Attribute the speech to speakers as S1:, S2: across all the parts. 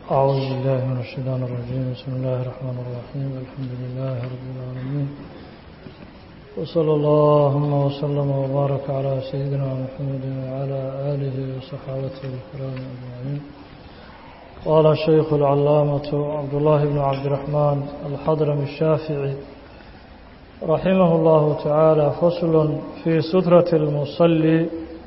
S1: أعوذ بالله من الشيطان الرجيم بسم الله الرحمن الرحيم الحمد لله رب العالمين وصلى اللهم وسلم وبارك على سيدنا محمد وعلى آله وصحابته الكرام أجمعين قال الشيخ العلامة عبد الله بن عبد الرحمن الحضرمي الشافعي رحمه الله تعالى فصل في سترة المصلي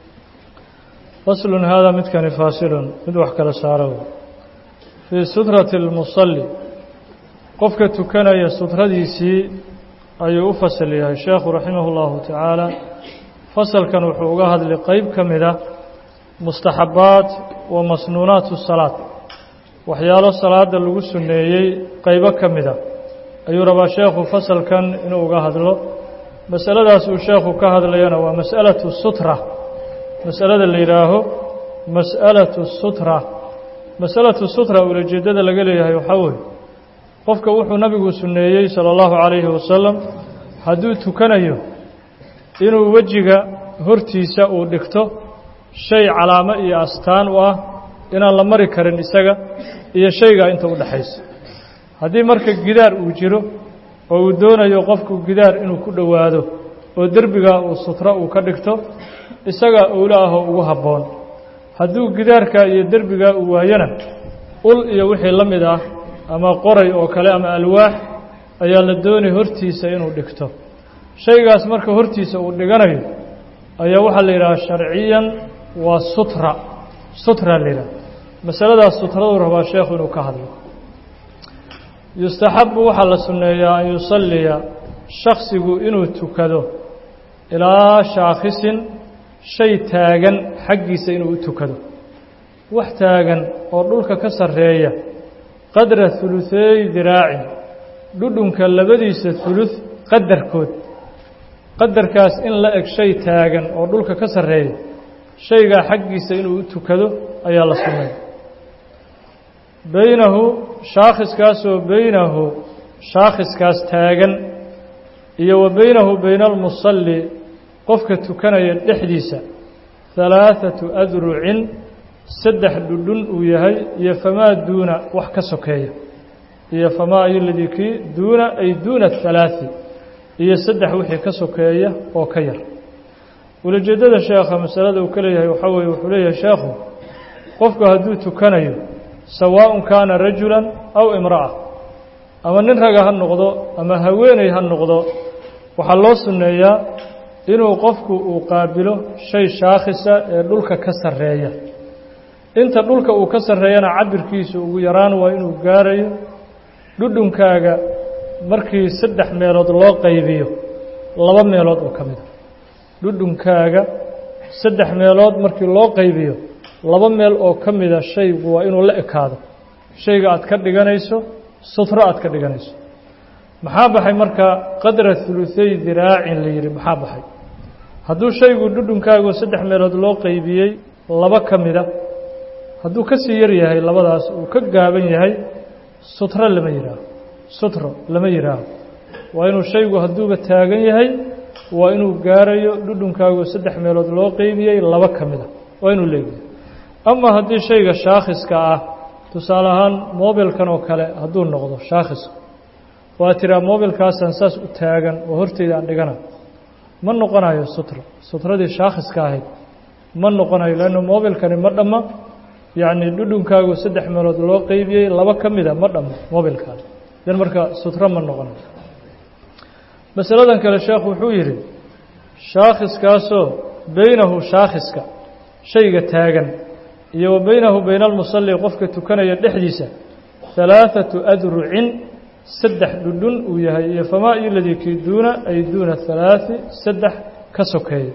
S1: فصل هذا متكن فاصل مدوح كلا سارو في سترة المصلي قفك تكني سترديسي ayuu u fasal yahay sheekhu raximah اllahu tacaala fasalkan wuxuu uga hadlay qeyb ka mida mustaxabaat wa masnuunaat salaad waxyaalo salaada lagu sunneeyey qeybo ka mida ayuu rabaa sheekhu fasalkan inuu uga hadlo masaladaas uu sheekhu ka hadlayana waa mas'alatu sutra masalada la yidhaaho mas'alatu sutra masalatu sutra ulajeedada laga leeyahay waxaa weeye qofka wuxuu nabigu sunneeyey salى اllahu عalayhi wasalam hadduu tukanayo inuu wejiga hortiisa uu dhigto shay calaamo iyo astaan u ah inaan la mari karin isaga iyo shaygaa inta u dhexaysa haddii marka gidaar uu jiro oo uu doonayo qofku gidaar inuu ku dhowaado oo derbigaa uu sutra uu ka dhigto isagaa owlo ahoo ugu habboon hadduu gidaarkaa iyo derbigaa uu waayana ul iyo wixii la mid ah ama qoray oo kale ama alwaax ayaa la doonay hortiisa inuu dhigto shaygaas marka hortiisa uu dhiganayo ayaa waxaa la yidhaha sharciyan waa sutra sutra la yidhaha masaladaas sutraduu rabaa sheekhu inuu ka hadlo yustaxabu waxaa la sunneeyaa an yusalliya shaksigu inuu tukado ilaa shaakhisin shay taagan xaggiisa inuu u tukado wax taagan oo dhulka ka sarreeya qadra huluثeey diraacin dhudhunka labadiisa hulud qadarkood qadarkaas in la eg shay taagan oo dhulka ka sarreeya shaygaa xaggiisa inuu u tukado ayaa la sunnay beynahu shaakhiskaasoo beynahu shaakhiskaas taagan iyo wa beynahu beyna almusalli qofka tukanaya dhexdiisa halaaثatu adrucin saddex dhudhun uu yahay iyo famaa duuna wax ka sokeeya iyo famaa ayoladii kii duuna ay duuna halaaثi iyo saddex wixii ka sokeeya oo ka yar ulajeeddada sheekha masalada uu ka leeyahay waxaa weeye wuxuu leeyahay sheekhu qofku hadduu tukanayo sawaaءun kaana rajulan aw imra'a ama nin raga ha noqdo ama haweeney ha noqdo waxaa loo sunneeyaa inuu qofku uu qaabilo shay shaakhisa ee dhulka ka sarreeya inta dhulka uu ka sarreeyana cabirkiisu ugu yaraan waa inuu gaarayo dhudhunkaaga markii saddex meelood loo qaybiyo laba meelood oo ka mida dhudhunkaaga saddex meelood markii loo qaybiyo laba meel oo ka mida shaygu waa inuu la ekaado shayga aad ka dhiganayso sutro aad ka dhiganayso maxaa baxay marka qadra huluثey diraacin la yidhi maxaa baxay hadduu shaygu dhudhunkaagu saddex meelood loo qaybiyey laba ka mida hadduu ka sii yar yahay labadaas uu ka gaaban yahay sutro lama yidhaaho sutro lama yidhaaho waa inuu shaygu hadduuba taagan yahay waa inuu gaarayo dhudhunkaagu saddex meelood loo qeybiyey laba ka mida waa inuu leeyahay ama haddii shayga shaakhiska ah tusaale ahaan mobilkan oo kale hadduu noqdo shaakhiska waa tiraa mobilkaasaan saas u taagan oo horteyda aan dhigana ma noqonayo sutro sutradii shaakhiska ahayd ma noqonayo leanna mobilkani ma dhamma yacni dhudhunkaagu saddex meelood loo qeybiyey laba ka mida ma dhammo mobilkaas dan marka sutro ma noqonayo masaladan kale sheekhu wuxuu yidhi shaakhiskaasoo beynahu shaakhiska shayga taagan iyo wa beynahu beyna almusalli qofka tukanaya dhexdiisa halaaثatu adrucin saddex dhudhun uu yahay iyo famaa iyoladii kii duuna ay duuna halaaثi saddex ka sokeeya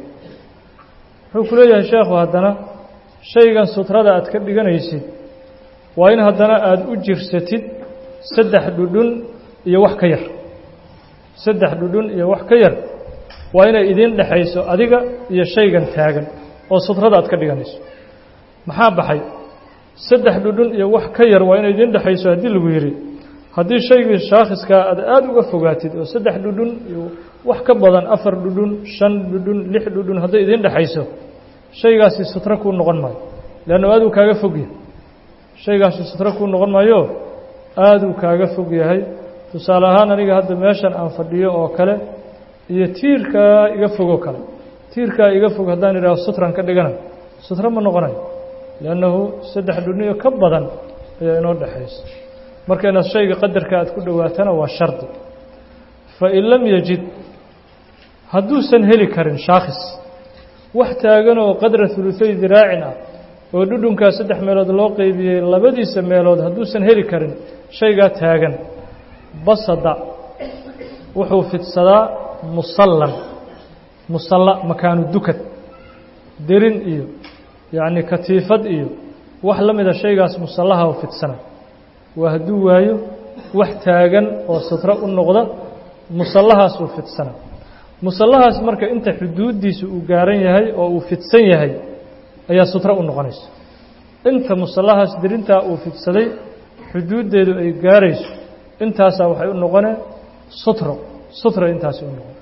S1: wuxuu ku leeyahay sheekhu haddana shaygan sutrada aad ka dhiganaysid waa in haddana aada u jirsatid saddex dhudhun iyo wax ka yar saddex dhudhun iyo wax ka yar waa inay idiin dhexayso adiga iyo shaygan taagan oo sutrada aad ka dhiganayso maxaa baxay saddex dhudhun iyo wax ka yar waa inay idiin dhexayso haddii lagu yidhi haddii shaygii shaakhiskaa aad aada uga fogaatid oo saddex dhudhun iyo wax ka badan afar dhudhun shan dhudhun lix dhudhun hadday idiin dhexayso shaygaasi sutro kuu noqon maayo leannu aaduu kaaga fogya shaygaasi sutro kuu noqon maayo aada uu kaaga fog yahay tusaale ahaan aniga hadda meeshan aan fadhiyo oo kale iyo tiirkaa iga fogoo kale tiirkaa iga fog haddaan idhaaho sutran ka dhigana sutro ma noqonayo liannahu saddex dhuniyo ka badan ayaa inoo dhexaysa marka inaad shayga qadarka aad ku dhowaatana waa shardi fain lam yajid hadduusan heli karin shaakhis wax taagan oo qadra huluthay diraacin ah oo dhudhunkaa saddex meelood loo qeybiyey labadiisa meelood hadduusan heli karin shaygaa taagan basada wuxuu fidsadaa musallan musalla makaanu dukad derin iyo yacni katiifad iyo wax la mida shaygaas musallaha u fidsana waa hadduu waayo wax taagan oo sutro u noqda musallahaasuu fidsana musallahaas marka inta xuduuddiisa uu gaaran yahay oo uu fidsan yahay ayaa sutro u noqonaysa inta musallahaas derintaa uu fidsaday xuduuddeedu ay gaarayso intaasaa waxay u noqoneen sutro sutra intaasi u noqon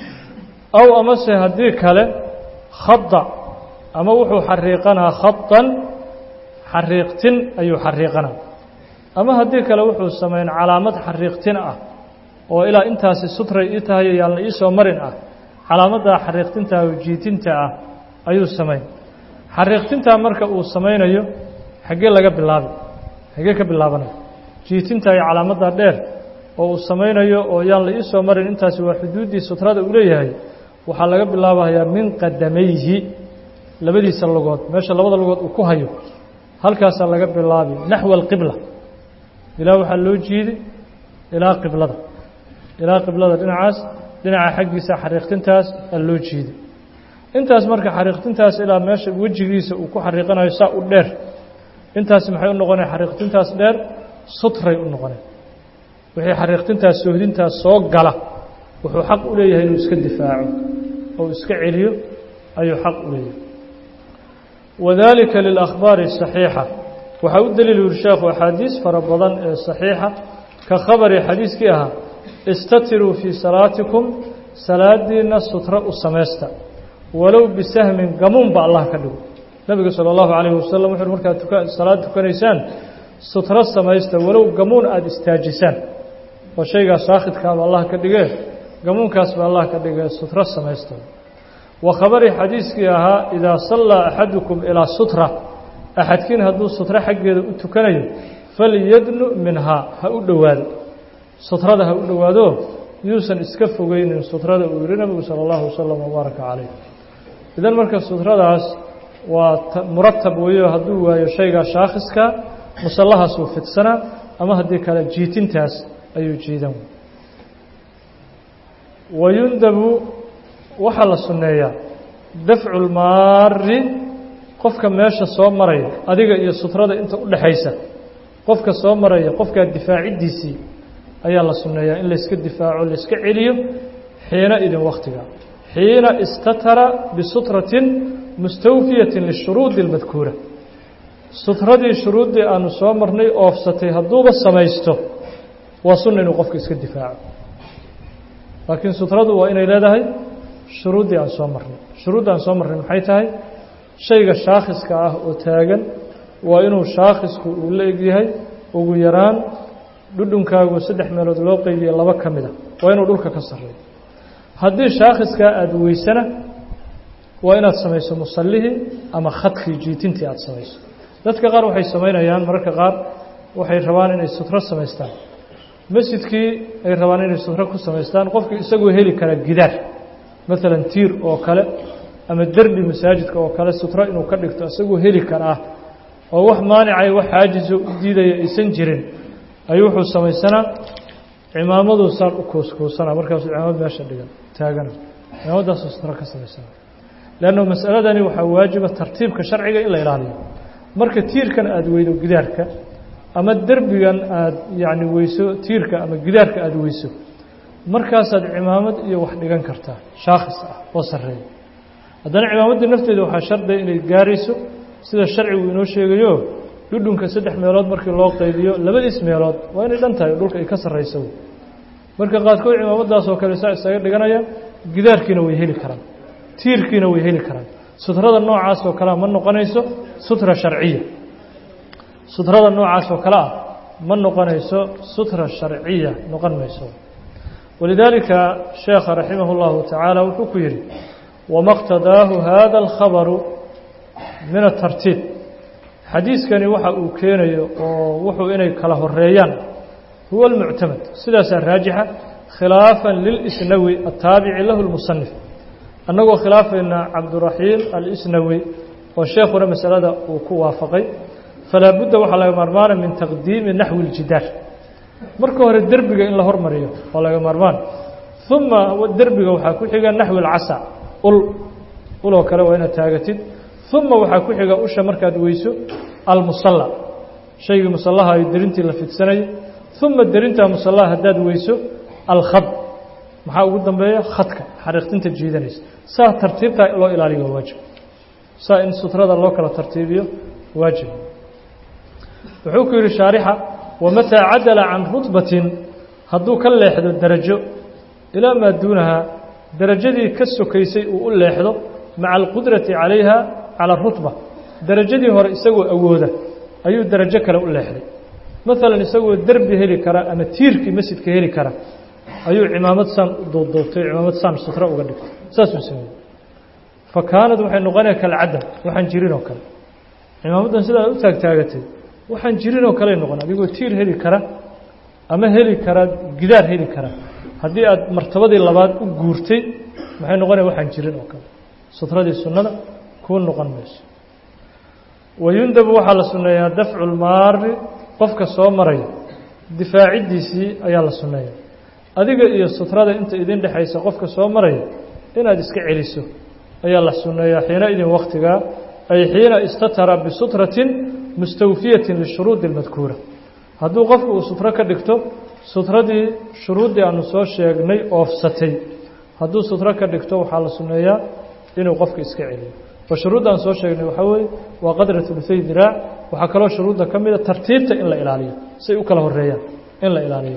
S1: aw amase haddii kale khada ama wuxuu xariiqanaa khadan xariiqtin ayuu xariiqanaa ama haddii kale wuxuu samayn calaamad xariiqtin ah oo ilaa intaasi sutray ii tahay yaalna ii soo marin ah calaamaddaa xariiqtinta oo jiitinta ah ayuu samayn xariiqtintaa marka uu samaynayo xaggee laga bilaabi xaggee ka bilaabanaya jiitinta iyo calaamaddaa dheer oo uu samaynayo oo yaan la ii soo marin intaasi waa xuduuddii sutrada uu leeyahay waxaa laga bilaabayaa min qadamayhi labadiisa lugood meesha labada lugood uu ku hayo halkaasaa laga bilaabi naxwa alqibla ilaa waxaa loo jiidi ilaa qiblada ilaa qiblada dhinacaas dhinaca xaggiisa xariiqtintaas aa loo jiidi intaas marka xariiqtintaas ilaa meesha wejigiisa uu ku xariiqanayo saa u dheer intaasi maxay u noqonaya xariiqtintaas dheer sutray u noqonay wixii xariiqtintaas soohdintaas soo gala wuxuu xaq u leeyahay inuu iska difaaco oo iska celiyo ayuu xaq u leeyahay wadalika lilakhbaari saxiixa waxaa u daliil yuri sheekhu axaadiis fara badan ee saxiixa ka khabari xadiiskii ahaa istatiruu fii salaatikum salaadiina sutro u samaysta walow bisahmin gamuunba allah ka dhigo nebiga sala allahu calayhi wasalam wuxuuhi markaad tuka salaad tukanaysaan sutro samaysta walow gamuun aada istaajisaan oo shaygaas saakhidkaaba allah ka dhigee gamuunkaasba allah ka dhigee sutro samaysta wa khabari xadiiskii ahaa idaa sallaa axadukum ilaa sutra axadkiin hadduu sutro xaggeeda u tukanayo falyadnu minhaa ha u dhowaado sutrada ha u dhowaado yuusan iska fogeynin sutrada uu yihi nabigu sala allahu wasalam wabaaraka calayh idan marka sutradaas waa muratab weeyo hadduu waayo shaygaa shaakhiska musallahaasuu fidsanaa ama haddii kale jiitintaas ayuu jiidan wayundabu waxaa la sunneeyaa dafcu lmaari qofka meesha soo maraya adiga iyo sutrada inta u dhexaysa qofka soo maraya qofkaa difaaciddiisii ayaa la sunneeyaa in layska difaaco layska celiyo xiina idin wakhtiga xiina istatara bisutratin mustawfiyatin lishuruudi اlmadkuura sutradii shuruuddii aanu soo marnay oofsatay hadduuba samaysto waa sunna inuu qofka iska difaaco laakiin sutradu waa inay leedahay shuruuddii aan soo marnay shuruudda aan soo marnay maxay tahay shayga shaakhiska ah oo taagan waa inuu shaakhisku uu la egyahay ugu yaraan dhudhunkaagu saddex meelood loo qeybiye laba ka mid a waa inuu dhulka ka sarreeyo haddii shaakhiskaa aada weysana waa inaad samayso musallihii ama khadkii jiitintii aada samayso dadka qaar waxay samaynayaan mararka qaar waxay rabaan inay sutro samaystaan masjidkii ay rabaan inay sutro ku samaystaan qofkii isagoo heli karaa gidaar maalan tiir oo kale ama derbi masaajidka oo kale sutro inuu ka dhigto isagoo heli karaa oo wax maanicay wax xaajiso u diidaya aysan jirin ayuu wuxuu samaysanaa cimaamaduu saan u kuuskuusanaa markaasuu cimaamad meesha dhigan taagana cimaamadaasuu sutro ka samaysana leanno masaladani waxaa waajiba tartiibka sharciga in la ilaaliyo marka tiirkan aada weydo gidaarka ama derbigan aada yacni weyso tiirka ama gidaarka aada weyso markaasaad cimaamad iyo wax dhigan kartaa shaakhis ah oo sarreeya haddana cimaamaddii nafteeda waxaa shardiya inay gaarayso sida sharcigu inoo sheegayo dhudhunka saddex meelood markii loo qaybiyo labadiis meelood waa inay dhan tahay dhulka ay ka sarrayso marka qaadkood cimaamadaasoo kale saa isaga dhiganaya gidaarkiina way heli karaan tiirkiina way heli karaan sutrada noocaas oo kalea ma noqonayso sutra sharciya sutrada noocaas oo kale ah ma noqonayso sutra sharciya noqon mayso walidaalika sheekha raximah اllahu tacaala wuxuu ku yidhi wama اqtadaahu hada اlkhabaru min atartiib xadiiskani waxa uu keenayo oo wuxuu inay kala horeeyaan huwa اlmuctamad sidaasaa raajixa khilaafan lilisnawi ataabici lahu lmusanif annagoo khilaafayna cabduraxiim alisnawi oo sheekhuna masalada uu ku waafaqay falaa budda waxaa laga maarmaana min taqdiimi naxwi اljidaar marka hore derbiga in la hormariyo waa laga maarmaan uma derbiga waxaa ku xiga naxwi اlcasa ul uloo kale waa inaad taagatid uma waxaa ku xiga usha markaad weyso almusalla shaygii musallaha ay derintii la fidsanayay uma derintaa musallaha haddaad weyso alkhad maxaa ugu dambeeya khadka xariiqtinta jiidanaysa saa tartiibtaa loo ilaaliyo waajib saa in sutrada loo kala tartiibiyo waajib wuxuu ku yidhi shaarixa wamataa cadala can rutbatin hadduu ka leexdo derajo ilaa maa duunahaa derajadii ka sokaysay uu u leexdo maca alqudrati calayha cala arutba derajadii hore isagoo awooda ayuu derajo kale u leexday maalan isagoo derbi heli kara ama tiirkii masjidka heli kara ayuu cimaamad saan u duubduubtay cimaamad saan sutra uga dhigtay saasuu sameeyey fa kaanad waxay noqonaya kalcadam waxaan jirin oo kale cimaamaddan sidaa u taagtaagatay waxaan jirin oo kaley noqon adigoo tiir heli kara ama heli kara gidaar heli kara haddii aad martabadii labaad u guurtay maxay noqonaya waxaan jirin oo kale sutradii sunnada kuu noqon mayso wayundabu waxaa la sunneeyaa dafcu lmaari qofka soo maraya difaaciddiisii ayaa la sunneeya adiga iyo sutrada inta idin dhexaysa qofka soo maraya inaad iska celiso ayaa la sunneeyaa xiina idin wakhtigaa ay xiina istatara bisutratin mustawfiyatin lishuruudi اlmadkuura hadduu qofku uu sutro ka dhigto sutradii shuruuddii aanu soo sheegnay oofsatay hadduu sutro ka dhigto waxaa la sunneeyaa inuu qofka iska celiyo oo shuruudda aan soo sheegnay waxaa weeye waa qadra ulufay diraac waxaa kaloo shuruudda ka mida tartiibta in la ilaaliyo say u kala horeeyaan in la ilaaliyo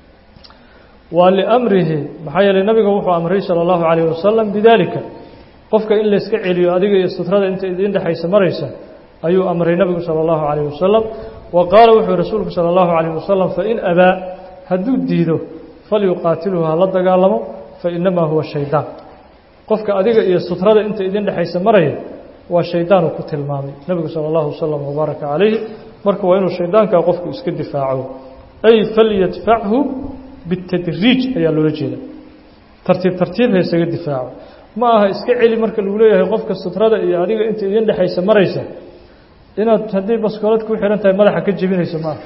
S1: waa liamrihi maxaa yeeley nabiga wuxuu amray salى اllahu calayh wasalam bidaalika qofka in layska celiyo adiga iyo sutrada inta idin dhexaysa maraysa ayuu amray nabigu salى اllahu calayh wasalam wa qaala wuxuu rasuulku salى اllahu calayh wasalam fain abaa hadduu diido falyuqaatilhu ha la dagaalamo fainamaa huwa shaydaan qofka adiga iyo sutrada inta idin dhexaysa maraya waa shaydaanuu ku tilmaamay nebigu salى اllahu wasalam wabaaraka calayhi marka waa inuu shaydaankaa qofku iska difaaco ay falyadfachu bitadriij ayaa loola jeeda tartiib tartiib ha isaga difaaco ma aha iska celi marka lagu leeyahay qofka sutrada iyo adiga inta idin dhexaysa maraysa inaad haddii baskoolad ku xihan tahay madaxa ka jebinayso ma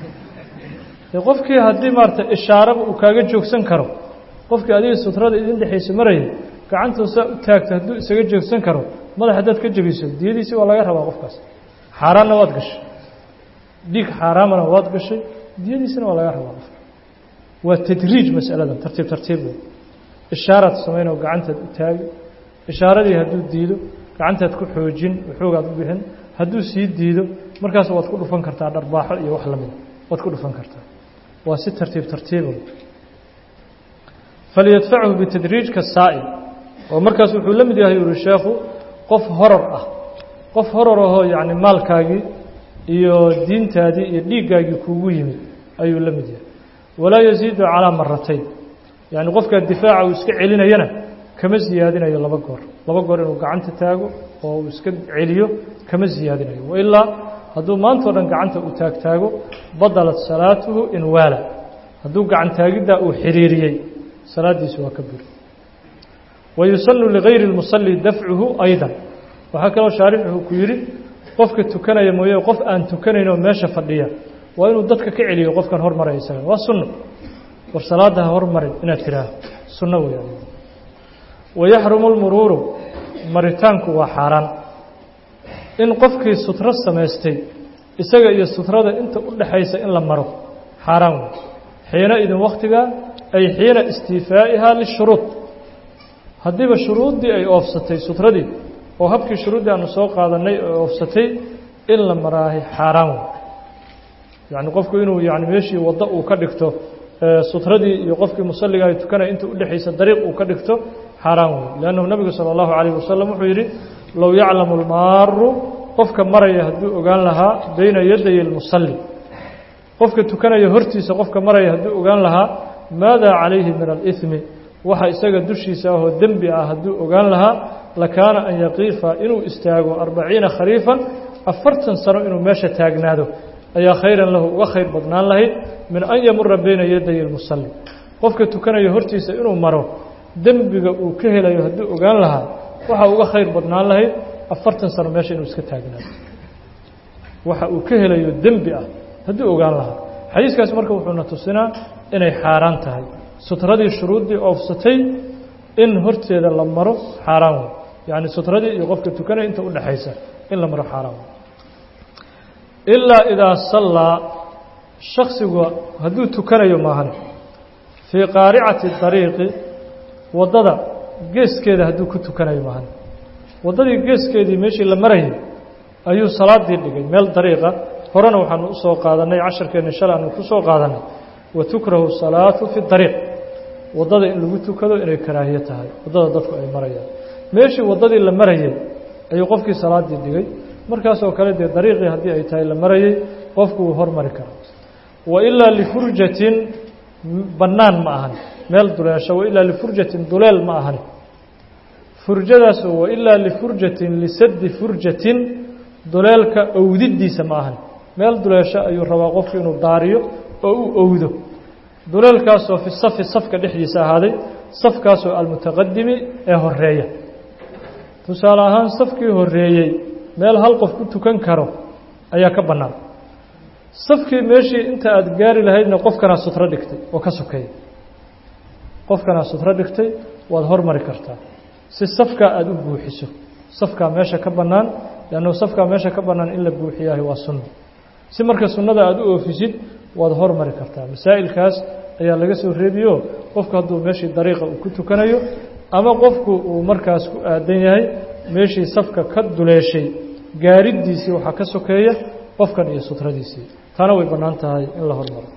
S1: aha qofkii haddii maarata ishaaraba uu kaaga joogsan karo qofkii adiga sutrada idin dhexaysa maraya gacantuu saa u taagta hadduu isaga joogsan karo madax haddaad ka jebiso diyadiisi waa laga rabaa qofkaas xaaraanna waad gashay dhiig xaaraamana waad gashay diyadiisina waa laga rabaa qofka waa tadriij masaladan tartiib tartiib wey ishaaraad samayn oo gacantaad u taagi ishaaradii hadduu diido gacantaad ku xoojin waxoogaad u bixin hadduu sii diido markaas waad ku dhufan kartaa dharbaaxo iyo wax lamida waad ku dhufan kartaa waa si tartiib tartiiba falyadfachu bitadriij ka saa'il oo markaas wuxuu la mid yahay uri sheekhu qof horor ah qof horor ahoo yacni maalkaagii iyo diintaadii iyo dhiiggaagii kuugu yimid ayuu la mid yahay walaa yasiidu calaa maratayn yacni qofkaa difaaca uu iska celinayana kama siyaadinayo laba goor laba goor inuu gacanta taago oo uu iska celiyo kama siyaadinayo wailaa hadduu maantao dhan gacanta uu taagtaago badalat salaatuhu in waala hadduu gacan taagiddaa uu xiriiriyey salaaddiisi waa ka buri wayusanu ligayri اlmusalli dafcuhu aydan waxaa kaloo shaarixu ku yidhi qofka tukanaya mooye qof aan tukanayn oo meesha fadhiya waa inuu dadka ka celiyo qofkan hormaraya isaga waa sunno war salaadda ha hormarin inaad tidhaaho sunno weya wayaxrumu lmuruuru maritaanku waa xaaraan in qofkii sutro samaystay isaga iyo sutrada inta u dhaxaysa in la maro xaaraan wey xiina idin wakhtigaa ay xiina istiifaa'ihaa lishuruud haddiiba shuruuddii ay oofsatay sutradii oo habkii shuruuddii aanu soo qaadannay ay oofsatay in la maraahay xaaraan wey yacni qofku inuu yani meeshii waddo uu ka dhigto sutradii iyo qofkii musalliga ay tukanaya inta udhexaysa dariiq uu ka dhigto xaaraan wey liannahu nebigu sala allahu calayh wasalam wuxuu yidhi low yaclamu almaaru qofka maraya hadduu ogaan lahaa bayna yaday اlmusalli qofka tukanaya hortiisa qofka maraya hadduu ogaan lahaa maada calayhi min alإثmi waxa isaga dushiisa ahoo dembi ah hadduu ogaan lahaa lakaana an yaqiifa inuu istaago arbaciina khariifan afartan sano inuu meesha taagnaado ayaa khayran lahu uga khayr badnaan lahayd min an yamura bayna yaday اlmusalli qofka tukanaya hortiisa inuu maro dembiga uu ka helayo hadduu ogaan lahaa waxa uga khayr badnaan lahayd afartan sano meesha inuu iska taagnaado waxa uu ka helayo dembi ah hadduu ogaan lahaa xadiiskaasi marka wuxuuna tusinaa inay xaaraan tahay sutradii shuruuddii oofsatay in horteeda la maro xaaraan wey yacni sutradii iyo qofka tukanaya inta udhexaysa in la maro xaaraan wey ilaa idaa sallaa shaksigu hadduu tukanayo maahan fii qaaricati dariiqi waddada geeskeeda hadduu ku tukanayo maahan waddadii geeskeedii meeshii la marayay ayuu salaadii dhigay meel dariiqa horena waxaanu usoo qaadanay casharkeenna shalay aanu ku soo qaadanay wa tukrahu salaatu fi dariiq waddada in lagu tukado inay karaahiye tahay waddada dadku ay marayaan meeshii waddadii la marayay ayuu qofkii salaadii dhigay markaasoo kale dee dariiqii haddii ay tahay la marayay qofku wuu hormari karaa wa ilaa lifurjatin bannaan ma ahan meel duleesho wa ilaa lifurjatin duleel ma ahan furjadaasoo wa ilaa lifurjatin lisaddi furjatin duleelka owdidiisa ma ahan meel duleesho ayuu rabaa qofku inuu daariyo oo u owdo duleelkaasoo fi safi safka dhexdiisa ahaaday safkaasoo almutaqadimi ee horeeya tusaale ahaan safkii horeeyey meel hal qof ku tukan karo ayaa ka bannaan safkii meeshii inta aada gaari lahaydna qofkanaa sutro dhigtay oo ka sokeeya qofkanaa sutro dhigtay waad hormari kartaa si safkaa aada u buuxiso safkaa meesha ka bannaan leannu safkaa meesha ka bannaan in la buuxiyaahi waa sunno si marka sunnada aada u oofisid waad hormari kartaa masaa'ilkaas ayaa laga soo reebiyo qofku hadduu meeshii dariiqa uu ku tukanayo ama qofku uu markaas ku aadan yahay meeshii safka ka duleeshay gaaridiisii waxaa ka sokeeya qofkan iyo sutradiisii taana way bannaan tahay in la hormaro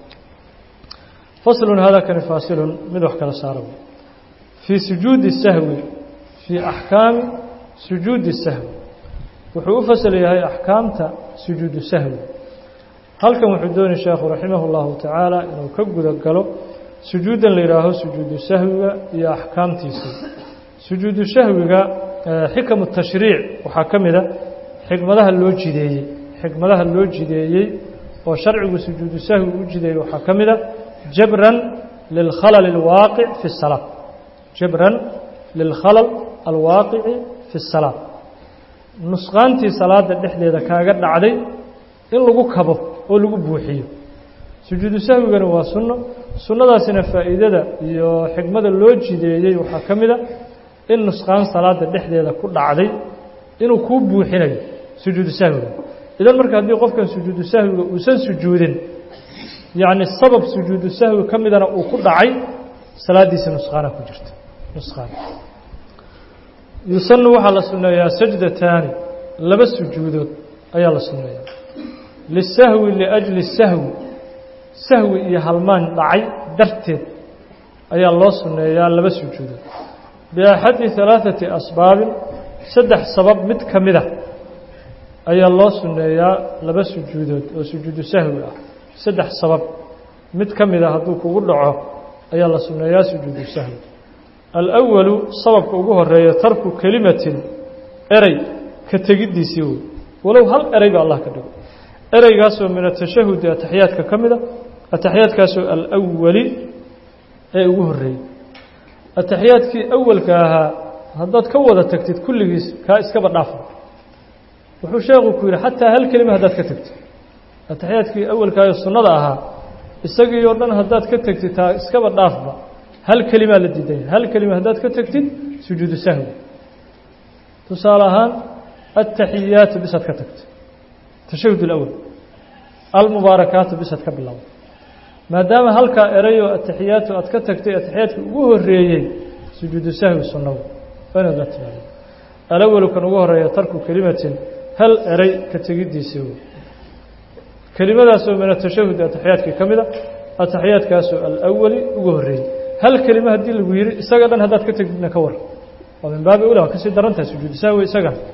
S1: faslun hada kani faasilun mid wax kala saara fii sujuudi sahwi fii axkaami sujuudi sahwi wuxuu u fasal yahay axkaamta sujuudu sahwi halkan wuxuu doonay sheekhu raximah اllahu tacaala inuu ka guda galo sujuuddan la yidhaaho sujuudu sahwiga iyo axkaamtiisii sujuudu sahwiga xikamu tashriic waxaa ka mida xikmadaha loo jideeyey xikmadaha loo jideeyey oo sharcigu sujuudu sahwi u jideeyey waxaa ka mida jabran lilkhalal اlwaaqic fi الsalaa jabran lilkhalal alwaaqici fi الsalaa nusqaantii salaada dhexdeeda kaaga dhacday in lagu kabo oo lagu buuxiyo sujuudu sahwigana waa sunno sunnadaasina faa'iidada iyo xikmada loo jideeyey waxaa ka mid a in nusqaan salaada dhexdeeda ku dhacday inuu kuu buuxinayo sujuudu sahwiga idan marka haddii qofkan sujuudu sahwiga uusan sujuudin yacni sabab sujuudu sahwi ka midana uu ku dhacay salaaddiisa nusqaana ku jirta nusqaan yusanu waxaa la sunneeyaa sajdataani laba sujuudood ayaa la sunneeyaa lisahwi liajli sahwi sahwi iyo halmaan dhacay darteed ayaa loo sunneeyaa laba sujuudood biaxadi halaaثati asbaabin saddex sabab mid ka mid a ayaa loo sunneeyaa laba sujuudood oo sujuudu sahwi ah saddex sabab mid ka mid a hadduu kugu dhaco ayaa la sunneeyaa sujuudu sahwi alأwalu sababka ugu horeeya tarku kelimatin erey ka tegiddiisii wey walow hal erey ba allah ka dhigo ereygaasoo min atashahudi ataxiyaadka ka mida ataxiyaadkaasoo alawali ee ugu horeeyey ataxiyaadkii awalka ahaa haddaad ka wada tagtid kulligiis kaa iskaba dhaafa wuxuu sheekhu ku yidhi xataa hal kelima haddaad ka tagtid ataxiyaadkii awalkaayo sunnada ahaa isagii oo dhan haddaad ka tagtid taa iskaba dhaafba hal kelimaa la diidanya hal kelima haddaad ka tagtid sujuudu sahwi tusaale ahaan ataxiyaatu bisaad ka tagtay tashahud اlأwl almubaarakaatu bisaad ka bilowda maadaama halkaa erayoo ataxiyaatu aad ka tagtay ataxiyaadkii ugu horeeyey sujuudu sahwi sunnagu waa inaad la timaado alawalu kan ugu horeeya tarku kelimatin hal eray ka tegiddiisii wey kelimadaasoo min atashahudi ataxiyaadkii ka mida ataxiyaadkaasoo alawali ugu horeeyey hal kelima haddii lagu yihi isaga dhan haddaad ka tegdidna ka war waa min baabi ula waa kasii daran tahay sujuudu sahwi isagan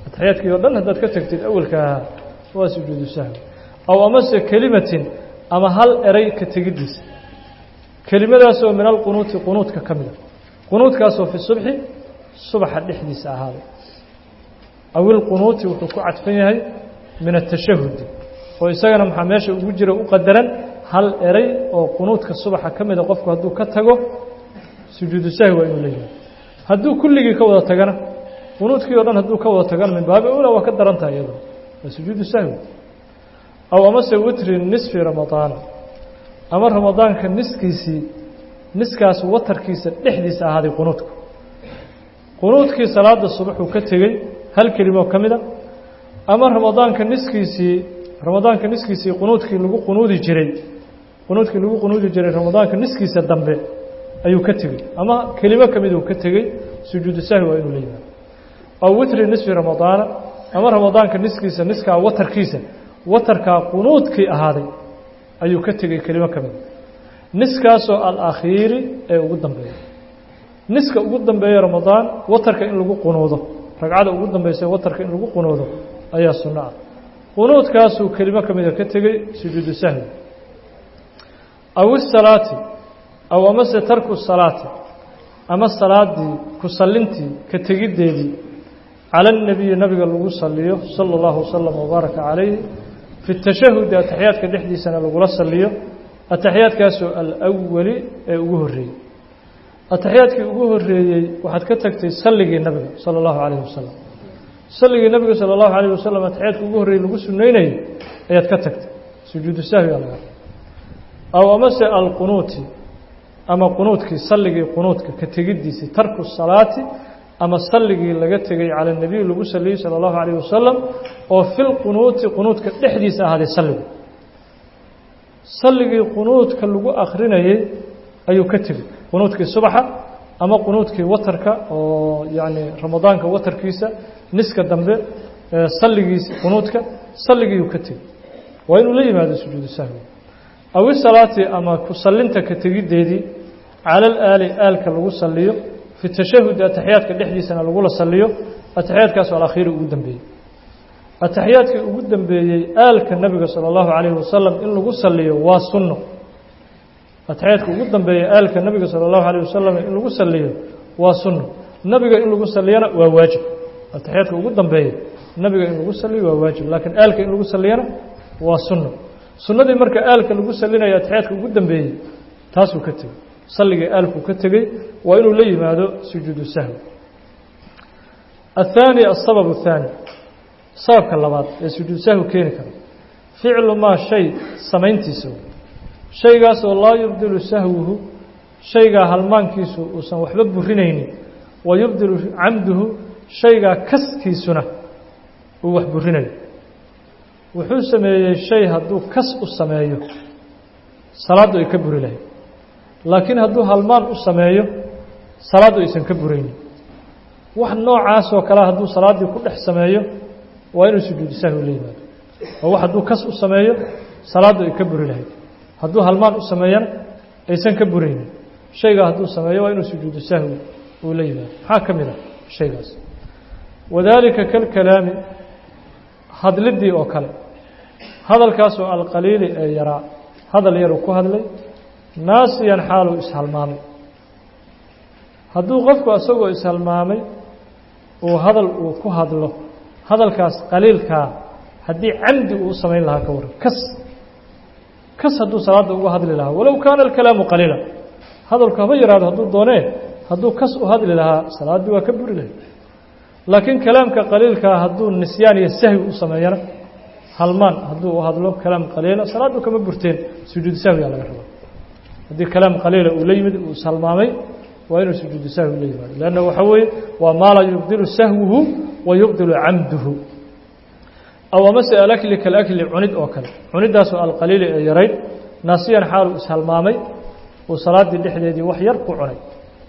S1: ataxiyaadkii oo dhan haddaad ka tagtid awalka ahaa waa sujuudu sahwi aw amase kelimatin ama hal eray ka tegiddiisa kelimadaasoo min alqunuuti qunuudka ka mida qunuudkaasoo fi subxi subaxa dhexdiisa ahaaday aw ilqunuuti wuxuu ku cadfan yahay min atashahudi oo isagana maxaa meesha ugu jira u qadaran hal eray oo qunuudka subaxa ka mida qofku hadduu ka tago sujuudu sahwi waa inuu leeyahay hadduu kulligii ka wada tagana qunuudkii o dhan hadduu ka wada tagana min baabi ula waa ka daran tahay iyado waa sujuudu sahwi aw amase witri nisfi ramadaana ama ramadaanka niskiisii niskaas watarkiisa dhexdiisa ahaaday qunuudku qunuudkii salaada subaxuu ka tegey hal kelimo ka mida ama ramadaanka niskiisii ramadaanka niskiisii qunuudkii lagu qunuudi jiray qunuudkii lagu qunuudi jiray ramadaanka niskiisa dambe ayuu ka tegey ama kelimo ka miduu ka tegey sujuudu sahwi waa inuu la yimaado aw witri nisfi ramadaana ama ramadaanka niskiisa niskaa watarkiisa watarkaa qunuudkii ahaaday ayuu ka tegey kelimo ka mida niskaasoo alakhiiri ee ugu dambeeya niska ugu dambeeya ramadaan watarka in lagu qunuudo ragcada ugu dambaysa watarka in lagu qunuudo ayaa sunno ah qunuudkaasuu kelimo ka mida ka tegey sujuudu sahwi aw isalaati aw amase tarku salaati ama salaadii ku sallintii ka tegiddeedii cala اnebiyi nabiga lagu saliyo sala اllahu wasalam wabaaraka calayhi fi tashahudi ataxiyaadka dhexdiisana lagula saliyo ataxiyaadkaasoo alawali ee ugu horreeyey ataxiyaadkii ugu horreeyey waxaad ka tagtay salligii nabiga sala allahu calayh wasalam salligii nabiga sala allahu calayh wasalam ataxiyaadka ugu horreeyey lagu sunaynayay ayaad ka tagtay sujuudu sahwiga laga aw amase alqunuuti ama qunuudkii salligii qunuudka ka tegiddiisii tarku salaati ama salligii laga tegay cala nebiy lagu saliyey sala allahu calayh wasalam oo filqunuuti qunuudka dhexdiisa ahaaday salligu salligii qunuudka lagu akrinayey ayuu ka tegey qunuudkii subaxa ama qunuudkii watarka oo yacni ramadaanka watarkiisa niska dambe salligiisi qunuudka salligiiyuu ka tegey waa inuu la yimaado sujuudu sahwi aw isalaati ama ku sallinta ka tegiddeedii cala alaali aalka lagu saliyo fi tashahudi ataxiyaadka dhexdiisana lagula saliyo ataxiyaadkaasoo alakhiiri ugu dambeeyey ataxiyaadkii ugu dambeeyey aalka nabiga sala allahu calayhi wasalam in lagu saliyo waa sunno ataxiyaadka ugu dambeeyey aalka nabiga sala allahu calayh wasalam in lagu saliyo waa sunno nabiga in lagu saliyana waa waajib ataxiyaadka ugu dambeeya nabiga in lagu saliyo waa waajib laakiin aalka in lagu saliyana waa sunno sunnadii marka aalka lagu salinayo ataxiyaadka ugu dambeeyey taasuu ka tegey salligii aalkuu ka tegey waa inuu la yimaado sujuudu sahwi الثاني السبب الثاني sababka labaad ee sujuud sahwi keeni kara ficlu maa shay samayntiisa shaygaasoo laa yubdilu sahwuhu shaygaa halmaankiisu uusan waxba burinaynin wa yubdilu camduhu shaygaa kaskiisuna uu wax burinayo wuxuu sameeyey shay hadduu kas u sameeyo salaaddu ay ka buri lahayd laakiin hadduu halmaan u sameeyo salaaddu aysan ka buraynin wax noocaasoo kale hadduu salaaddii ku dhex sameeyo waa inuu sujuudu sahwi la yimaado oo wax hadduu kas u sameeyo salaaddu ay ka buri lahayd hadduu halmaan u sameeyana aysan ka buraynin shaygaa hadduu sameeyo waa inuu sujuudu sahwi uu la yimaado maxaa ka mid ah shaygaas wadaalika kalkalaami hadliddii oo kale hadalkaasoo alqaliili ee yaraa hadal yaruu ku hadlay naasiyan xaaluu ishalmaamay hadduu qofku isagoo ishalmaamay uu hadal uu ku hadlo hadalkaas qaliilkaa haddii camdi uu samayn lahaa ka waran kas kas hadduu salaadda uga hadli lahaa walow kaana alkalaamu qaliila hadalku haba yaraado hadduu doonee hadduu kas u hadli lahaa salaaddii waa ka buri lahay laakiin kalaamka qaliilkaa hadduu nisyaan iyo sahwi u sameeyana halmaan hadduu u hadlo kalaam qaliila salaaddu kama burteen sujuudu sahwigaa laga rabaa haddii kalaam qaliila uu la yimid uu ishalmaamay waa inuu sujuudu sahwi la yimaado leanna waxaa weeye waa maa laa yubdilu sahwuhu wa yubdilu camduhu aw amase alakli kalakli cunid oo kale cunidaasoo alqaliili ee yarayd naasiyan xaaluu ishalmaamay uu salaaddii dhexdeedii wax yar ku cunay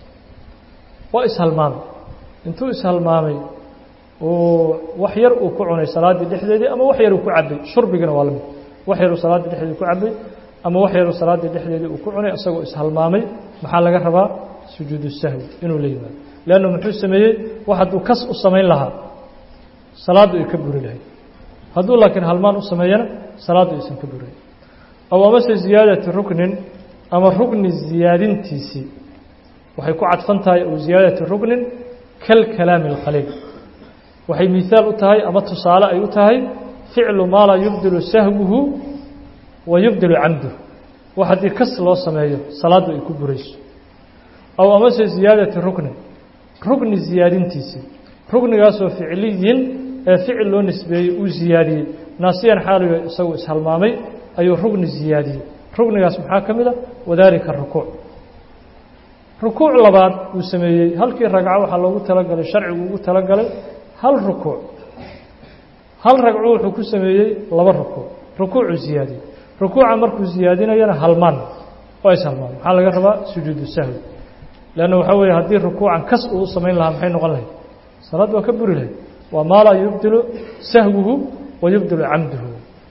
S1: waa ishalmaamay intuu ishalmaamay uu wax yar uu ku cunay salaaddii dhexdeedii ama wax yar uu ku cabay shurbigana waa lamid wax yaruu salaaddii dhexdeedii ku cabay ama wax yaruu salaaddii dhexdeedii uu ku cunay isagoo ishalmaamay maxaa laga rabaa sujuudu sahwi inuu la yimaado leanna muxuu sameeyey wax hadduu kas u samayn lahaa salaaddu ay ka buri lahayd hadduu laakiin halmaan u sameeyana salaaddu aysan ka burin aw amase ziyaadati ruknin ama rukni ziyaadintiisii waxay ku cadfan tahay aw ziyaadati ruknin kalkalaami اlqaliil waxay mihaal u tahay ama tusaale ay u tahay ficlu maa laa yubdilu sahwuhu wa yubdilu camduh wax haddii kas loo sameeyo salaaddu ay ku burayso aw amase ziyaadati ruknin rukni ziyaadintiisii ruknigaasoo ficliyin ee ficil loo nisbeeyey uu ziyaadiyey naasiyan xaaliga isagu ishalmaamay ayuu rugni ziyaadiyey rugnigaas maxaa ka mid a wadaalika rukuuc rukuuc labaad uu sameeyey halkii ragco waxaa loogu talagalay sharcigu ugu talagalay hal rukuuc hal ragco wuxuu ku sameeyey laba rukuuc rukuucuu ziyaadiyey rukuuca markuu ziyaadinayana halmaan oo ishalmaan maxaa laga rabaa sujuudu sahwi leanna waxaa weeye haddii rukuucan kas uu u samayn lahaa maxay noqon lahayd salaad waa ka buri lahayd waa maa laa yubdilu sahwuhu wa yubdilu camduhu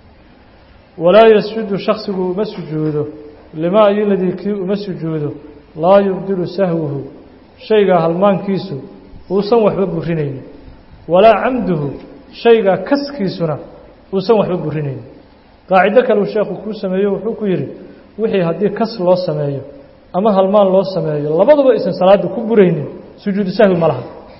S1: walaa yasjudu shaksigu uma sujuudo limaa iyoladii kii uma sujuudo laa yubdilu sahwuhu shaygaa halmaankiisu uusan waxba burinaynin walaa camduhu shaygaa kaskiisuna uusan waxba burinaynin qaacido kaleu sheekhu kuu sameeyo wuxuu ku yidhi wixii haddii kas loo sameeyo ama halmaan loo sameeyo labaduba aysan salaadda ku buraynin sujuudu sahwi ma laha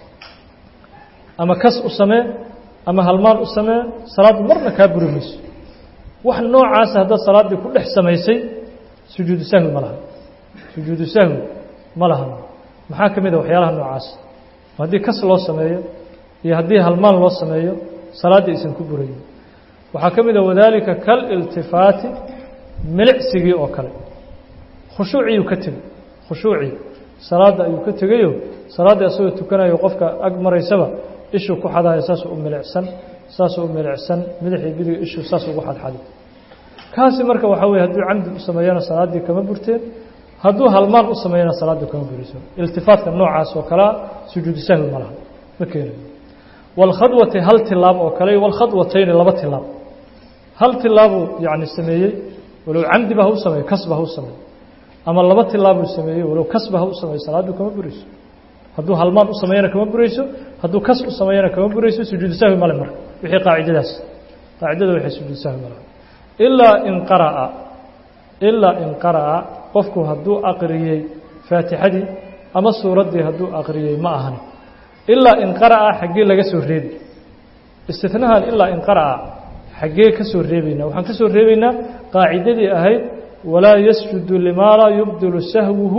S1: ama kas u samee ama halmaan u samee salaaddu marna kaa buri mayso wax noocaasa haddaad salaaddii ku dhex samaysay sujuudu sahwi ma laha sujuudu sahwi ma lahan maxaa ka mid a waxyaalaha noocaas haddii kas loo sameeyo iyo haddii halmaan loo sameeyo salaaddii aysan ku burayin waxaa ka mid a wadaalika kaliltifaati milicsigii oo kale khushuuciyuu ka tegey khushuucii salaadda ayuu ka tegayo salaadda isagoo tukanayo qofka ag maraysaba ishuu ku xadayo saasuu u milicsan saasuu u milicsan madaxii bidiga ishuu saas ugu xadxaday kaasi marka waxaa weye hadduu camdi u sameeyana salaaddii kama burteen hadduu halmaan u sameeyana salaaddii kama buriso iltifaatka noocaas oo kalea sujuudu sahwi ma laha ma keenayo walkhadwati hal tilaab oo kale walkhadwatayni laba tilaab hal tilaabuu yacni sameeyey walow camdiba ha u sameeyo kasba ha u sameeyo ama laba tilaabuu sameeyey walow kasba ha u sameeyo salaaddii kama burayso hadduu halmaan u sameeyana kama burayso hadduu kas u sameeyana kama burayso sujuudu sahwi male marka wixii qaacidadaas qaacidada waxay sujuudu sahwi male ilaa in qara'a ilaa in qara'a qofku hadduu aqriyey faatixadii ama suuraddii hadduu aqriyey ma ahani ilaa in qara'a xaggee laga soo reebi istinahan ilaa in qara'a xaggee ka soo reebaynaa waxaan ka soo reebaynaa qaacidadii ahayd walaa yasjudu limaa laa yubdilu sahwuhu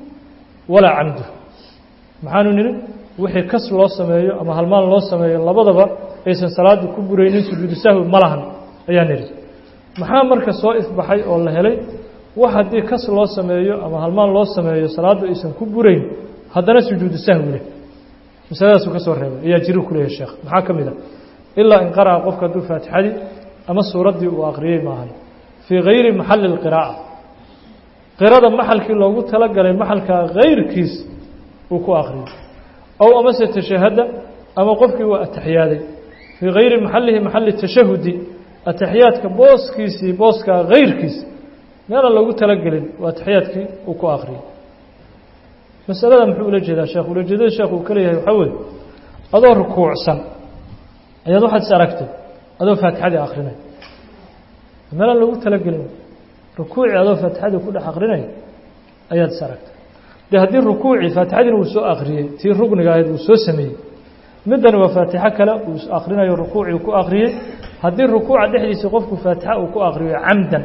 S1: walaa camduhu maxaanu nidhi wixii kas loo sameeyo ama halmaan loo sameeyo labadaba aysan salaadda ku buraynin sujuudu sahwi ma lahan ayaa nidhi maxaa marka soo ifbaxay oo la helay wax haddii kas loo sameeyo ama halmaan loo sameeyo salaaddu aysan ku burayn haddana sujuudu sahwi leh masaladaasuu ka soo reebay ayaa jiru ku leeyahy sheekh maxaa ka mid a ilaa in qara'a qofka hadduu faatixadii ama suuraddii uu aqriyey maahan fii gayri maxalli اlqiraa'a qirada maxalkii loogu talagalay maxalkaa gayrkiis uu ku aqriyey ow amase tashahada ama qofkii waa ataxiyaaday fii gayri maxallihi maxalli tashahudi ataxiyaadka booskiisii booskaa gayrkiis meelaan loogu talagelin waa ataxiyaadkii uu ku aqriyey masalada muxuu ula jeedaa sheekh ulajeedada sheekh uu ka leeyahay waxaa weeye adoo rukuucsan ayaad waxaad is aragtay adoo faatixadii akrinay meelaan loogu talagelin rukuucii adoo faatixadii ku dhex akrinay ayaad is aragtay de haddii rukuucii faatixadiina uu soo akriyey tii rugniga ahayd uu soo sameeyey middani waa faatixo kale uu akrinayo rukuucii ku akriyey haddii rukuuca dhexdiisa qofku faatixa uu ku akriyo camdan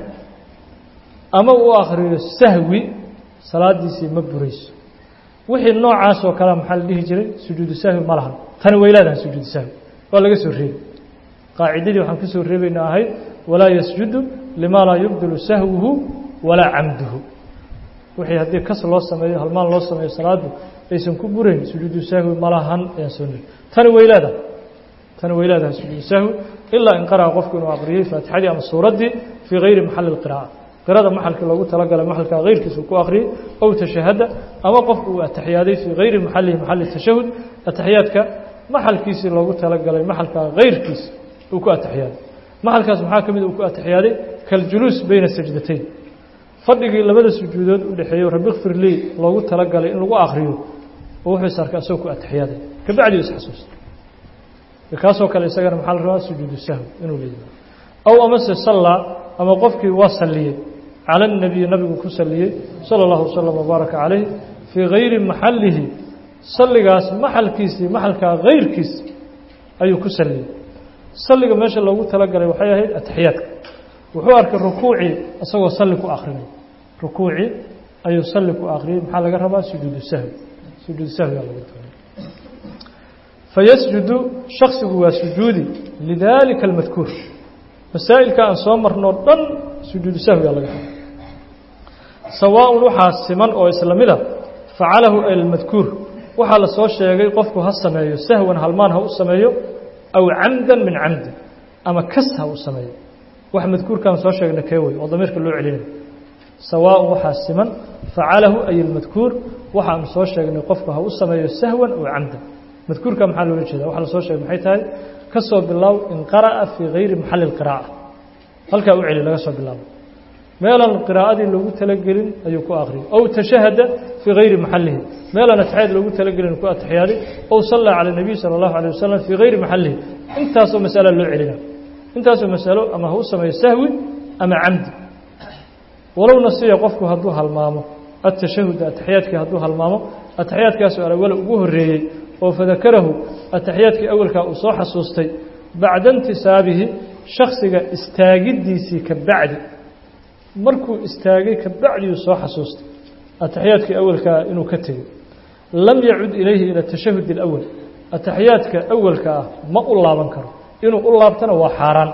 S1: ama uu akriyo sahwi salaadiisii ma burayso wixii noocaas oo kalea maxaa la dhihi jiray sujuudu sahwi ma lahan tani way leedahay sujuudu sahwi waa laga soo reebi qaacidadii waxaan ka soo reebayna ahayd walaa yasjudu limaa laa yubdilu sahwuhu walaa camduhu wixii haddii kas loo sameeyo halmaan loo sameeyo salaaddu aysan ku burayn sujuudu sahwi ma lahan ayaan soo niri tani way leedahay tani way leedahay sujuudu sahwi ilaa in qara'a qofku inuu aqriyey faatixadii ama suuraddii fii gayri maxalli اlqiraa'a qirada maxalkii loogu talagalay maxalka kayrkiisa ku akriyey ow tashahada ama qofku uu ataxiyaaday fii gayri maxalihi maxali tashahud ataxiyaadka maxalkiisii loogu talagalay maxalka kayrkiisa uu ku ataxiyaaday maxalkaas maxaa ka mid uu ku ataxiyaaday kaljuluus beyna sajdatayn fadhigii labada sujuudood u dhexeeyo rabi kfir lii loogu talagalay in lagu akriyo oo wuxuu is arkay asagoo ku atixiyaaday kabacdi u isxasuusta kaasoo kale isagana maxaa la rabaa sujuudu sahwi inuu la yimaado aw amase sallaa ama qofkii waa salliyey cala الnabiyi nabigu ku saliyey salى اllahu waslm wbaaraka calayh fii gayri maxalihi salligaas maxalkiisii maxalkaa gayrkiis ayuu ku saliyey salliga meesha loogu talagalay waxay ahayd ataxiyaadka wuxuu arkay rukuucii isagoo salli ku akrinay rukuucii ayuu salli ku akriyey maxaa laga rabaa sujuudu sahwi sujuudu sahwigaa laga doonay fayasjudu shaksigu waa sujuudi lidalika almadkuur masaa'ilka aan soo marnoo dhan sujuudu sahwigaa laga raba sawaaءun waxaa siman oo isla mida facalahu almadkuur waxaa la soo sheegay qofku ha sameeyo sahwan halmaan ha u sameeyo aw camdan min camdi ama kas ha u sameeyo wax madkuurkaan soo sheegna kee wey oo damiirka loo celinayo sawaaءun waxaa siman facalahu ay almadkuur waxaanu soo sheegnay qofku ha u sameeyo sahwan aw camdan madkuurka maxaa loola jeeda waxa la soo sheegay maxay tahay ka soo bilaaw in qara'a fii gayri maxali اlqiraa'a halkaa u celi laga soo bilaabo meelaan qiraa'adii loogu talagelin ayuu ku akhriyay ow tashahada fii gayri maxalihi meelaan atexyaad loogu talagelin ku atexyaaday ow sallaa cala الnabiy salى اllahu alيه wasalam fii gayri maxalihi intaasoo masala loo celina intaasoo masalo ama ha u sameeyo sahwi ama camdi walow nasiya qofku hadduu halmaamo atashahuda atexyaadkii hadduu halmaamo atexyaadkaasoo alawala ugu horeeyey oo fadakarahu atexyaadkii awalkaa uu soo xasuustay bacda intisaabihi shaksiga istaagiddiisii ka bacdi markuu istaagay ka bacdiuu soo xasuustay atexyaadkii awalkaa inuu ka tegey lam yacud ilayhi ila tashahud اlawal atexyaadka awalka ah ma u laaban karo inuu u laabtana waa xaaraan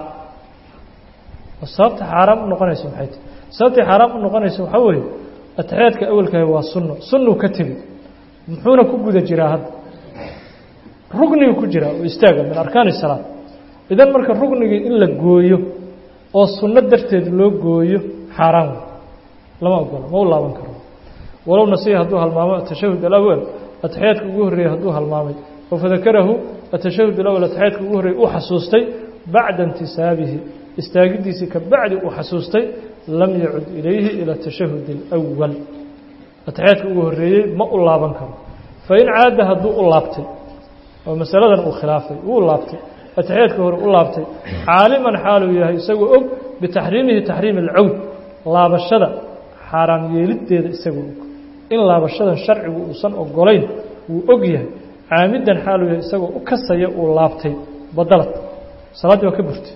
S1: sababta xaaraam u noqonaysa maxay tahy sababtay xaaraam u noqonaysa waxaa weeye atexyaadka awalkaah waa sunno sunnuu ka tegey muxuuna ku guda jiraa hadda rugnigu ku jiraa oo istaaga min arkaani salaad idan marka rugnigii in la gooyo oo sunno darteed loo gooyo xaaraan wey lama ogola ma u laaban karo walow nasiya hadduu halmaamo atashahud alawal atexyaadka ugu horreeyey hadduu halmaamay oo fadakarahu atashahud alawal atexyaadka ugu horreeyey uu xasuustay bacda intisaabihi istaagiddiisii ka bacdi uu xasuustay lam yacud ilayhi ila tashahud alawal atexyaadka ugu horreeyey ma u laaban karo fain caada hadduu u laabtay oo masaladan uu khilaafay wuu laabtay atexyaadka hore u laabtay caaliman xaaluu yahay isagoo og bitaxriimihi taxriimi alcawd laabashada xaaraam yeeliddeeda isagoo og in laabashadan sharcigu uusan ogolayn wuu og yahay caamidan xaaluu yahay isagoo u kasaya uu laabtay badalad salaaddii waa ka burtay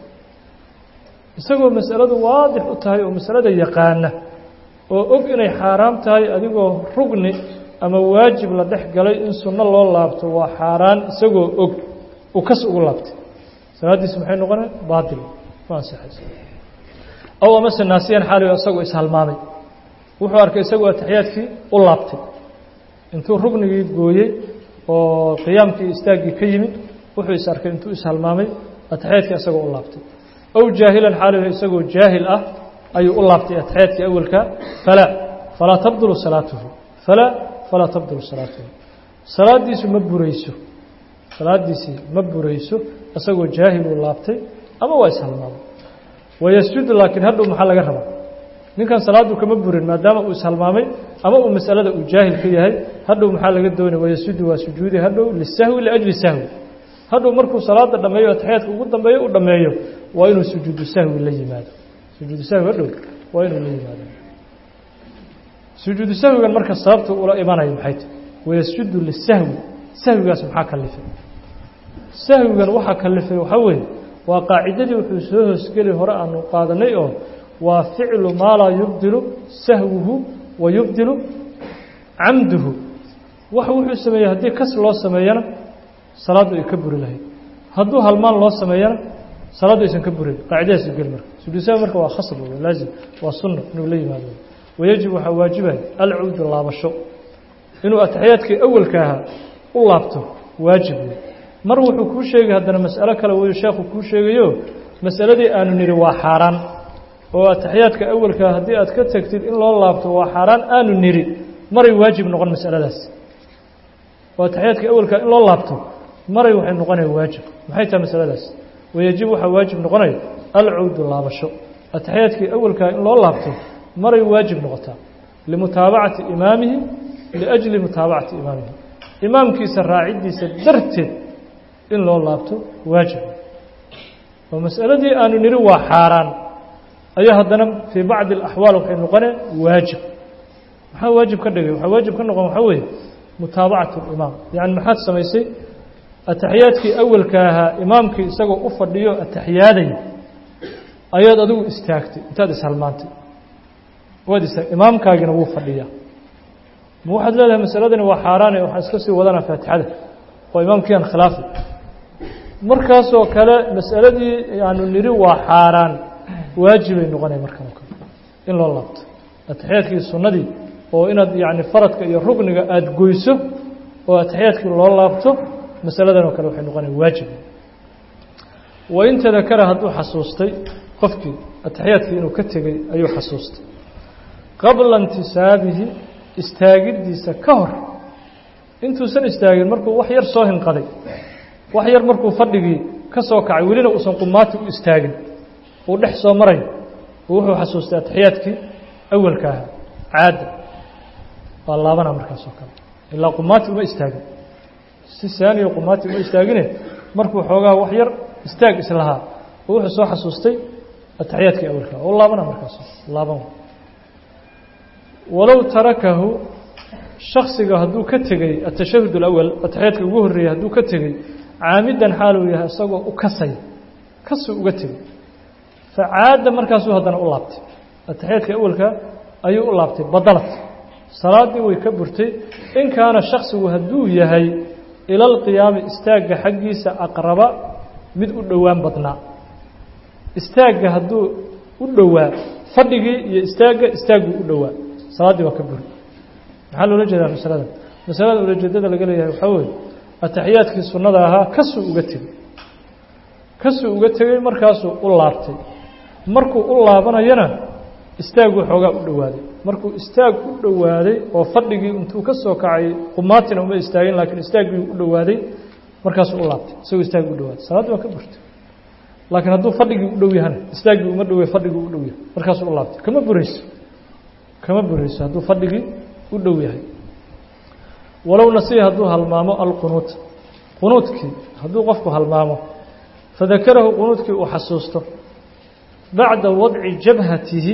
S1: isagoo masaladu waadix u tahay oo masalada yaqaana oo og inay xaaraam tahay adigoo rugni ama waajib la dhex galay in sunno loo laabto waa xaaraan isagoo og uu kas ugu laabtay salaaddiisi maxay noqonay baatil ma ansixayso aw amase naasiyan xaaligo isagoo ishalmaamay wuxuu arkay isagoo atexyaadkii u laabtay intuu rugnigii gooyey oo qiyaamkii istaaggii ka yimid wuxuu is arkay intuu ishalmaamay atexyaadkii isagoo u laabtay aw jaahilan xaaligo isagoo jaahil ah ayuu u laabtay atexyaadkii awalka falaa falaa tabdulu salaatuhu falaa falaa tabdulu salaatuhu salaaddiisu ma burayso salaaddiisii ma burayso isagoo jaahiluu laabtay ama waa ishalmaamay wayasjudu laakiin hadhow maxaa laga rabaa ninkan salaaddu kama burin maadaama uu ishalmaamay ama uu masalada uu jaahil ka yahay hadhow maxaa laga doonaya wayasjudu waa sujuudi hadhow lisahwi liajli sahwi hadhow markuu salaada dhammeeyo atexyaadka ugu dambeeyo u dhammeeyo waa inuu sujuudu sahwi la yimaado sujuudu sahwi hadhow waa inuu la yimaado sujuudu sahwigan marka sababta ula imanayo maxay tahy wayasjudu lisahwi sahwigaas maxaa kalifay sahwigan waxaa kalifay waxaa weeye waa qaacidadii wuxuu soo hoosgeli hore aanu qaadanay oo waa ficlu maa laa yubdilu sahwuhu wa yubdilu camduhu wax wuxuu sameeyey haddii kas loo sameeyana salaaddu ay ka buri lahayd hadduu halmaan loo sameeyana salaaddu aysan ka burin qaacidadaas geli marka sujuud sahwi marka waa khasab wey laazim waa sunna inuu la yimaado wayajib waxaa waajibaya alcuudu laabasho inuu atexyaadkii awalka ahaa u laabto waajib wey mar wuxuu kuu sheegay haddana mas'alo kale weyu sheekhu kuu sheegayo masaladii aanu nidhi waa xaaraan oo atexyaadka awalkaa haddii aad ka tegtid in loo laabto waa xaaraan aanu nidhi maray waajib noqon masaladaas oo atexyaadka awalkaa in loo laabto maray waxay noqonaya waajib maxay tahay masaladaas wayajib waxaa waajib noqonaya alcawdu laabasho atexyaadkii awalkaa in loo laabto maray waajib noqotaa limutaabacati imaamihi liajli mutaabacati imaamihi imaamkiisa raaciddiisa darteed in loo laabto waajib oo masaladii aanu niri waa xaaraan ayaa haddana fii bacdi alaxwaal waxay noqoneen waajib maxaa waajib ka dhigay waxaa waajib ka noqon waxaa weeye mutaabacatu limaam yacni maxaad samaysay ataxiyaadkii awalka ahaa imaamkii isagoo u fadhiyo ataxiyaadaya ayaad adigu istaagtay intaad ishalmaantay waad istaag imaamkaagina wuu fadhiyaa ma waxaad leedahay masaladani waa xaaraane waxaan iska sii wadanaa faatixada oo imaamkii aan khilaafay markaasoo kale masaladii aanu niri waa xaaraan waajibay noqonaya markan oo kale in loo laabto ataxiyaadkii sunnadii oo inaad yacni faradka iyo rukniga aada goyso oo ataxiyaadkii loo laabto masaladan oo kale waxay noqonaya waajib wain tadakara hadduu xasuustay qofkii ataxiyaadkii inuu ka tegey ayuu xasuustay qabla intisaabihi istaagiddiisa ka hor intuusan istaagin markuu wax yar soo hinqaday wax yar markuu fadhigii ka soo kacay welina uusan qumaati u istaagin uu dhex soo marayo oo wuxuu xasuustay ataxiyaadkii awalka ahaa caadda waa laabanaa markaas oo kale ilaa qumaati uma istaagin si saaniya qumaati uma istaagine markuu xoogaa wax yar istaag islahaa oo wuxuu soo xasuustay ataxiyaadkii awalka oo laabana markaas laaban walow tarakahu shaksiga hadduu ka tegey atashahud alawal ataxiyaadka ugu horreeyey hadduu ka tegey caamidan xaaluu yahay isagoo u kasay kasuu uga tegey facaada markaasuu haddana u laabtay ataxiyaadka awalka ayuu u laabtay badalad salaaddii way ka burtay in kaana shaksigu hadduu yahay ila alqiyaami istaagga xaggiisa aqraba mid u dhowaan badnaa istaagga hadduu u dhowaa fadhigii iyo istaagga istaagguu u dhowaa salaaddii waa ka buri maxaa loola jeedaa masalada masalada ulajeedada laga leeyahay waxaa weeye ataxiyaadkii sunnada ahaa kasuu uga tegey kasuu uga tegey markaasuu u laabtay markuu u laabanayana istaagguu xoogaa u dhowaaday markuu istaag u dhowaaday oo fadhigii intuu ka soo kacay qumaatina uma istaagin laakiin istaaggii u dhowaaday markaasuu u laabtay isagoo istaaggii u dhowaaday salaaddii waa ka burtay laakiin hadduu fadhigii u dhow yahana istaaggii uma dhowey fadhigii u dhow yahay markaasuu u laabtay kama burayso kama burayso hadduu fadhigii u dhow yahay walow nasiya hadduu halmaamo alqunuut qunuudkii hadduu qofku halmaamo fadakarahu qunuudkii uu xasuusto bacda wadci jabhatihi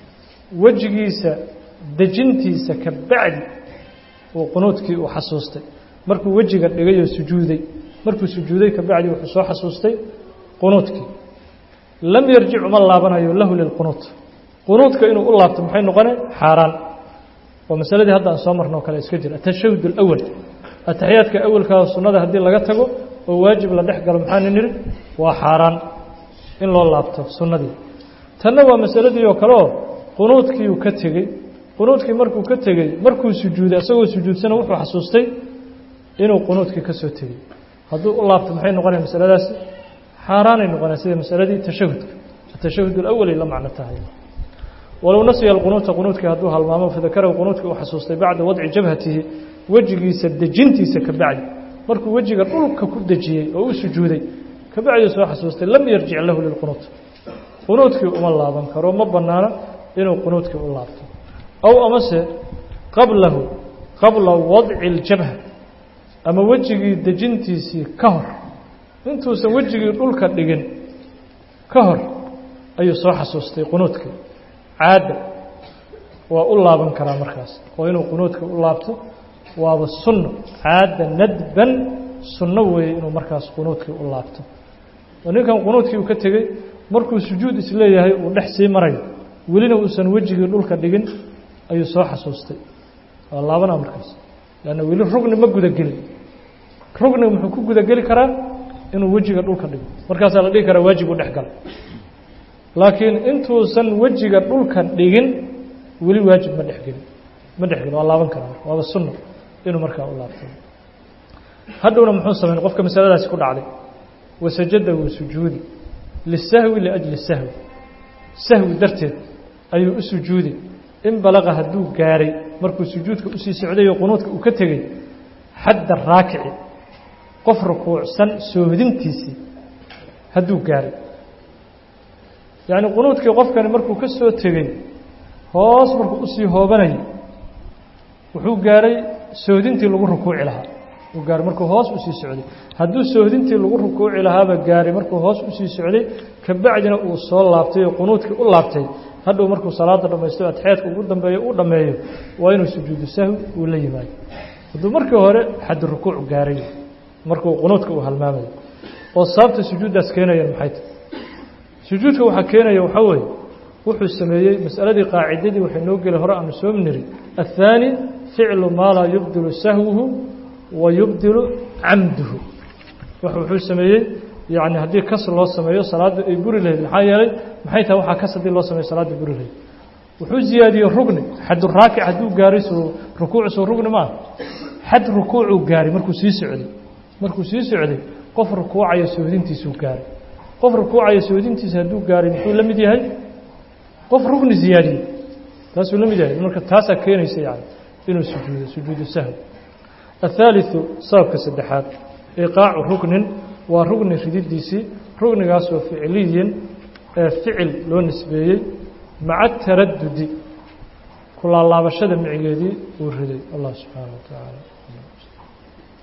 S1: wejigiisa dejintiisa ka bacdi uu qunuudkii uu xasuustay markuu wejiga dhigay oo sujuuday markuu sujuuday ka bacdi wuxuu soo xasuustay qunuudkii lam yarjic uma laabanayo lahu lilqunuut qunuudka inuu u laabto maxay noqone xaaraan waa masaladii hadda aan soo marno o kale iska jira atashahud alawal ataxiyaadka awalkaa sunnada haddii laga tago oo waajib la dhex galo maxaana niri waa xaaraan in loo laabto sunnadii tanna waa masaladii oo kale oo qunuudkiiuu ka tegey qunuudkii markuu ka tegey markuu sujuuday isagoo sujuudsana wuxuu xasuustay inuu qunuudkii ka soo tegey hadduu u laabto maxay noqonaya masaladaasi xaaraanay noqonaya sida masaladii tashahudka atashahud alawalay la macno tahay walow nasiya alqunuuta qunuudkii hadduu halmaamo fadakarahu qunuudkii uu xasuustay bacda wadci jabhatihi wejigiisa dejintiisa ka bacdi markuu wejiga dhulka ku dejiyey oo u sujuuday ka bacdii soo xasuustay lam yarjic lahu lilqunuut qunuudkii uma laaban karo ma bannaana inuu qunuudkii u laabto aw amase qablahu qabla wadci اljabha ama wejigii dejintiisii ka hor intuusan wejigii dhulka dhigin ka hor ayuu soo xasuustay qunuudkii caadda waa u laaban karaa markaas oo inuu qunuudka u laabto waaba sunno caadda nadban sunno weeye inuu markaas qunuudkii u laabto oo ninkan qunuudkii uu ka tegey markuu sujuud isleeyahay uu dhex sii marayo welina uusan wejigii dhulka dhigin ayuu soo xasuustay waa laabanaa markaas leanna weli rugni ma gudagelin rugniga muxuu ku gudageli karaa inuu wejiga dhulka dhigo markaasaa la dhihi karaa waajib u dhex gala laakiin intuusan wejiga dhulka dhigin weli waajib ma dhexgelin ma dhexgelin waa laaban karaa marka waaba sunno inuu markaa u laabto hadhowna muxuu samayn qofka masaladaasi ku dhacday wasajada wuu sujuudi lisahwi liajli sahwi sahwi darteed ayuu u sujuudi in balaqa hadduu gaaray markuu sujuudka usii socday oo qunuudka uu ka tegey xadda raakici qof rukuucsan soohdintiisii hadduu gaaray yacni qunuudkii qofkani markuu ka soo tegey hoos markuu usii hoobanayay wuxuu gaaray soodintii lagu rukuuci lahaa uu gaaray markuu hoos usii socday hadduu soohdintii lagu rukuuci lahaaba gaaray markuu hoos usii socday kabacdina uu soo laabtay oo qunuudkii u laabtay hadhow markuu salaada dhamaysto atexyaadka ugu dambeeyo u dhammeeyo waa inuu sujuudu sahwi uu la yimaado hadduu markii hore xaddi rukuuc gaaray markuu qunuudka uu halmaamayo oo sababta sujuuddaas keenayaan maxay tahy sujuudka waxaa keenaya waxaa weeye wuxuu sameeyey mas'aladii qaacidadii waxay noo geli hore aanu soo niri athaani ficlu maa laa yubdilu sahwuhu wa yubdilu camduhu wuxuu sameeyey yacni haddii kas loo sameeyo salaadda ay buri lahayd maxaa yeelay maxay tahay waxaa kas haddii loo sameeyo salaadda buri lahayd wuxuu ziyaadiyey rugni xaddu raakic hadduu gaaray soo rukuuc soo rugni maaha xad rukuucuu gaaray markuu sii socday markuu sii socday qof rukuucaya soodintiisuu gaaray qof rukuucaya soodintiisa hadduu gaaray muxuu la mid yahay qof rugni ziyaadiyey taasuu la mid yahay marka taasaa keenaysa yani inuu sujuudo sujuudu sahwi athaaliثu sababka saddexaad iqaacu rugnin waa rugni rididiisii rugnigaasoo ficliyin ee ficil loo nisbeeyey maca taradudi ku laalaabashada micigeedii uu riday allah subxaana wa tacaala